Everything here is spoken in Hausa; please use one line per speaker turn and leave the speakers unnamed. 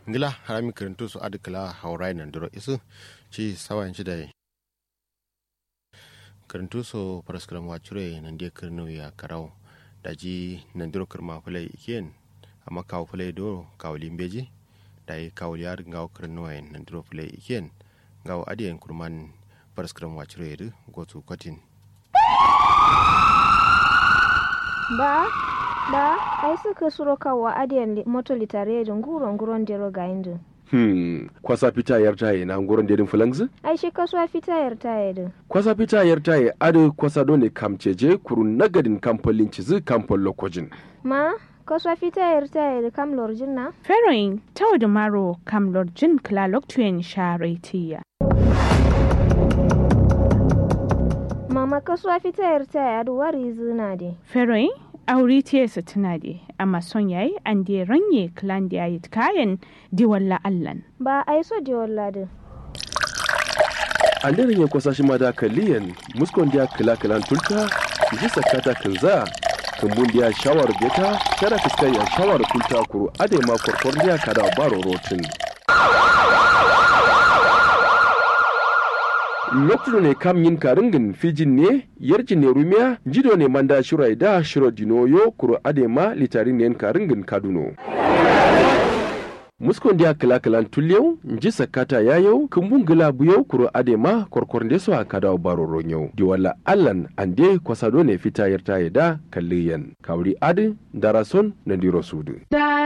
ngila harami karantu su adi kala haurai nan duro isu ci sawan ci da karantu su paraskram wachure nan dia kirnu ya karau daji nan duro kirma fulai ikiyen amma kawo fulai do kawo limbeji da yi kawo yar ngawo kirnu wa nan duro fulai ikiyen ngawo adiyan kurman paraskram wachure yadu gotu kwatin
ba ba ai suka suro kawo adiyan moto litare da nguro nguron dero ga indu
Hmm, kwasa fita yar taye na ngoron dedin fulangzi?
ai shi kasuwa fita yar taye da
Kwasa fita yar taye adu kwasa dole kamceje kurun nagadin kamfolin cizi kamfol lokojin.
ma kasuwa fita yar taye da kam lorjin na
Feroin tau da maro kam lorjin klalok tuyen sharetiya.
mama kasuwa fita yar taye adu wari zina de
Feroin auri tiyarsa tana de amma son yayi an de ranye klan da yayi kayan diwalla allan.
ba ai so de wallade
An daren ya kwasa shi ma da kaliyan muskon dia kila kilan tulta ji sakata kinza kumbun dia shawar beta tara fiskar ya shawar kulta kuru ade ma korkor dia kada baro rotin. lokacin ne kam yin karingin fijin ne yarjin ne rumiya jido ne manda shirai da shiro dinoyo kuro adema litarin ne karingin kaduno muskon dia kila kilan tulyau nji sakata yayau kumbun gila buyau kuro adema korkor ndeso a kada baro ronyau di wala allan ande kwasado ne fita yarta da kalliyan kawri adi darason na diro sudu